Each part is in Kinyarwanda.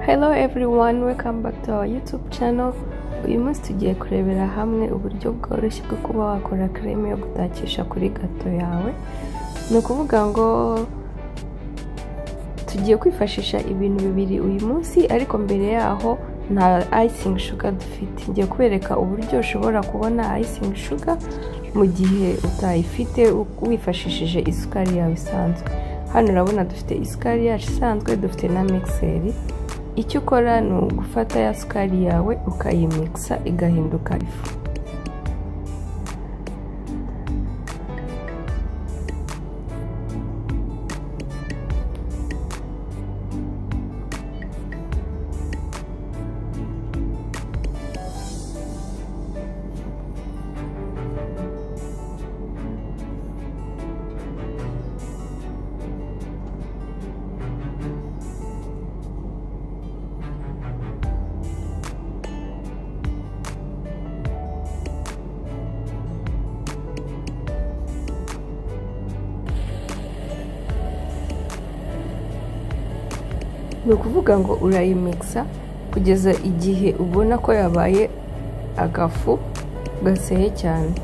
Hello everyone, welcome back to our YouTube channel. Uyu munsi tugiye kurebera hamwe uburyo bworoshye bwo kuba wakora kreme yo gutakisha kuri gato yawe. Ni ukuvuga ngo tugiye kwifashisha ibintu bibiri uyu munsi ariko mbere yaho nta icing sugar dufite. Ngiye kubereka uburyo ushobora kubona icing sugar mu gihe utayifite wifashishije isukari yawe isanzwe. hano urabona dufite isukari yacu isanzwe dufite na mixeri icyo ukora ni ugufata ya sukari yawe ukayimikisa igahinduka ifu ni ukuvuga ngo urayimikisa kugeza igihe ubona ko yabaye agafu gaseye cyane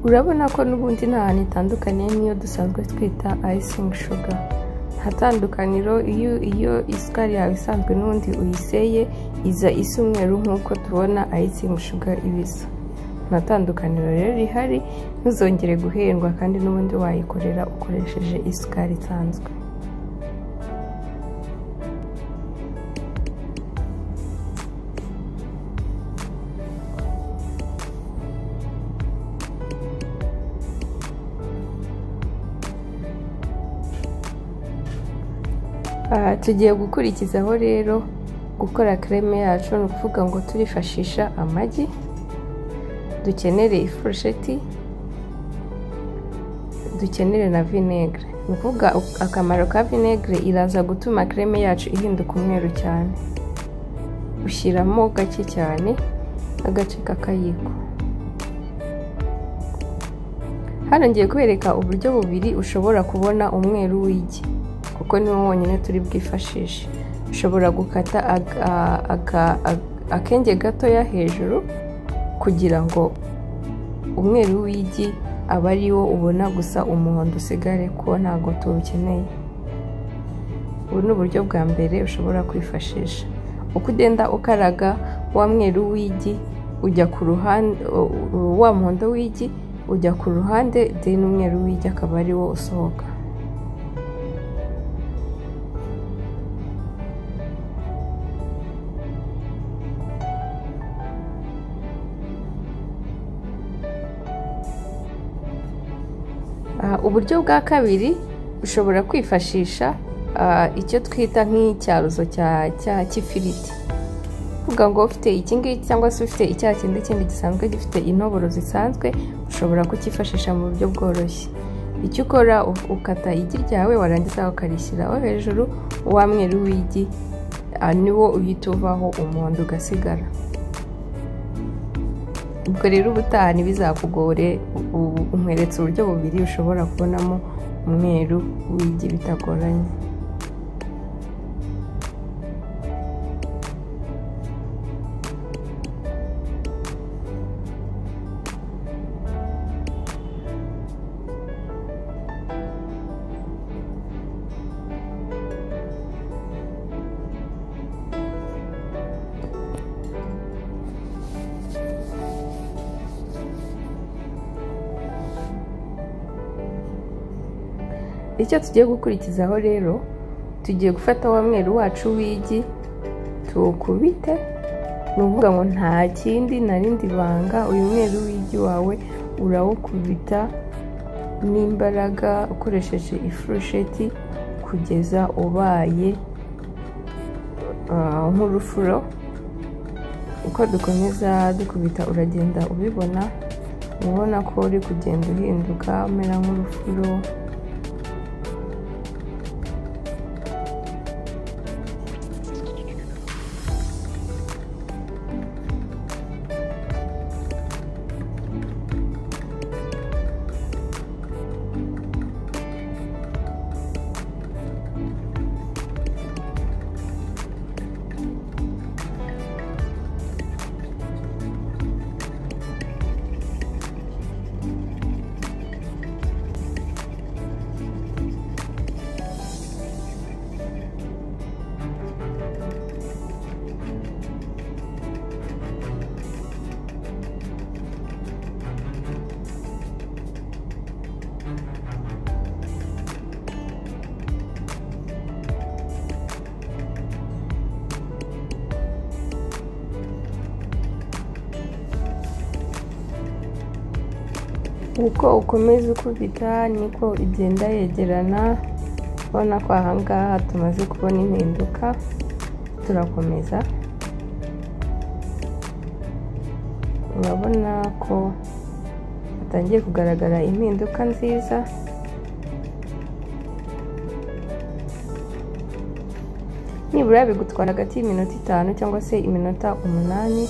urabona ko n'ubundi nta hantu itandukanye n'iyo dusanzwe twita ayisingi shuga nta tandukaniro iyo isukari yawe isanzwe n'ubundi uyiseye iza isa umweru nk'uko tubona ayisingi shuga ibisa nta tandukaniro rero rihari ntuzongere guhendwa kandi n'ubundi wayikorera ukoresheje isukari isanzwe tugiye gukurikizaho rero gukora kreme yacu ni ukuvuga ngo turifashisha amagi dukenere ifurusheti dukenere na vinegere ni ukuvuga akamaro ka vinegere iraza gutuma kreme yacu ihinduka umweru cyane ushyiramo gake cyane agace k'akayiko hano ngiye kubereka uburyo bubiri ushobora kubona umweru w'igi kuko niwo wonyine turi bwifashishe ushobora gukata akenge gatoya hejuru kugira ngo umweru w'igi abe ari wo ubona gusa umuhondo usigare kuko ntabwo tuwukeneye ubu ni uburyo bwa mbere ushobora kwifashisha uko ugenda ukaraga wa mweru w'igi ujya ku ruhande wa muhondo w'igi ujya ku ruhande deni umweru w'igi akaba ari wo usohoka uburyo bwa kabiri ushobora kwifashisha icyo twita nk'icyaruzo cy'ifiriti uvuga ngo ufite iki ngiki cyangwa se ufite icyaha kindi kindi gisanzwe gifite intoboro zisanzwe ushobora kucyifashisha mu buryo bworoshye icyo ukora ukata igi ryawe warangiza ukarishyiraho hejuru wa mweru w'igi niwo uhita uvaho umuhondo ugasigara ubwo rero ubutaha ntibizakugore umweretse uburyo bubiri ushobora kubonamo umweru w'igi bitagoranye icyo tugiye gukurikizaho rero tugiye gufata wa mweru wacu w'igi tuwukubite ni ukuvuga ngo nta kindi na rindi banga uyu mweru w'igi wawe urawukubita n'imbaraga ukoresheje ifurusheti kugeza ubaye ah, nk'urufuro uko dukomeza dukubita uragenda ubibona uba ubona ko uri kugenda uhinduka umera nk'urufuro uko ukomeza ukubita niko igenda yegerana ubona ko ahangaha tumaze kubona impinduka turakomeza urabona ko hatangiye kugaragara impinduka nziza nibura bigutwara hagati y'iminota itanu cyangwa se iminota umunani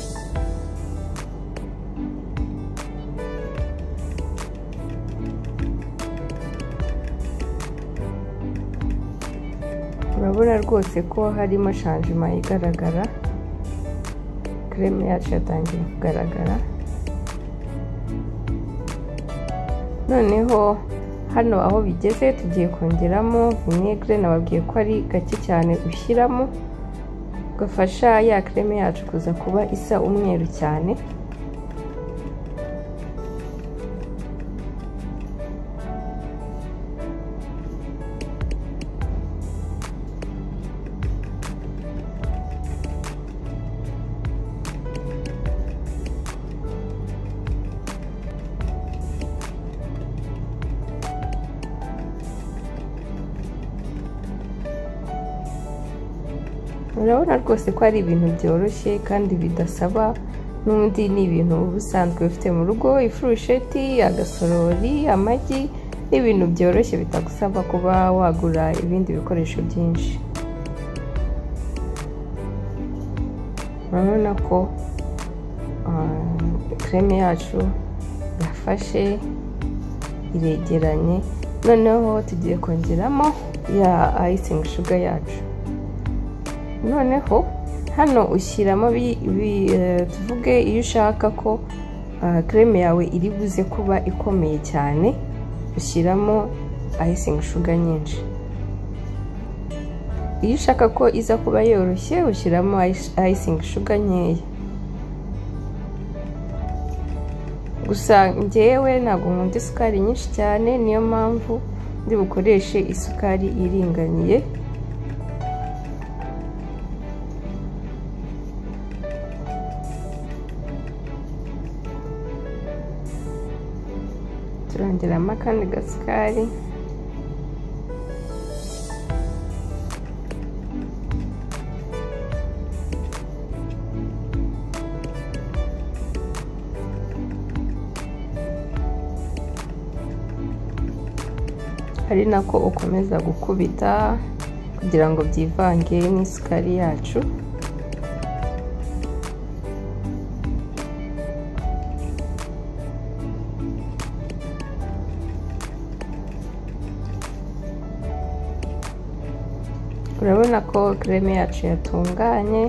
urabona rwose ko harimo shanjima igaragara kereme yacu yatangiye kugaragara noneho hano aho bigeze tugiye kongeramo vinegere nababwiye ko ari gake cyane ushyiramo gafasha ya kereme yacu kuza kuba isa umweru cyane urabona rwose ko ari ibintu byoroshye kandi bidasaba n'undi ni ibintu uba usanzwe ufite mu rugo ifurusheti agasorori amagi n'ibintu byoroshye bitagusaba kuba wagura ibindi bikoresho byinshi urabona ko kereme yacu yafashe iregeranye noneho tugiye kongeramo ya ayisingi shuga yacu noneho hano ushyiramo tuvuge iyo ushaka ko kereme yawe iri buze kuba ikomeye cyane ushyiramo ayisingi shuga nyinshi iyo ushaka ko iza kuba yoroshye ushyiramo ayisingi shuga nkeya gusa ngewe ntabwo nkunda isukari nyinshi cyane niyo mpamvu ndi bukoreshe isukari iringaniye turongeramo akandi gasukari ari nako ukomeza gukubita kugira ngo byivange n'isukari yacu urabona ko kereme yacu yatunganye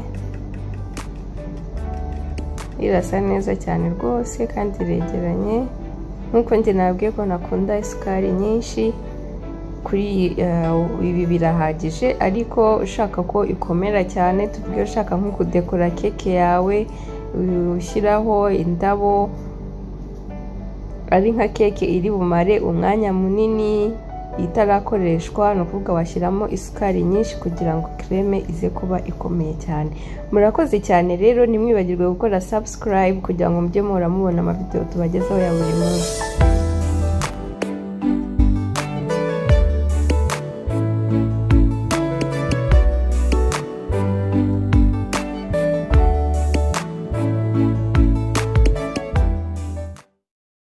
irasa neza cyane rwose kandi iregeranye nk'uko njye nabwiye ko nakunda isukari nyinshi kuri ibi birahagije ariko ushaka ko ikomera cyane tuvuge ushaka nko kudekora keke yawe ushyiraho indabo ari nka keke iri bumare umwanya munini itarakoreshwa ni ukuvuga washyiramo isukari nyinshi kugira ngo kereme ize kuba ikomeye cyane murakoze cyane rero ntimwibagirwe gukora sabusikarayibu kugira ngo mujye muhora mubona amavidewo tubagezaho ya buri munsi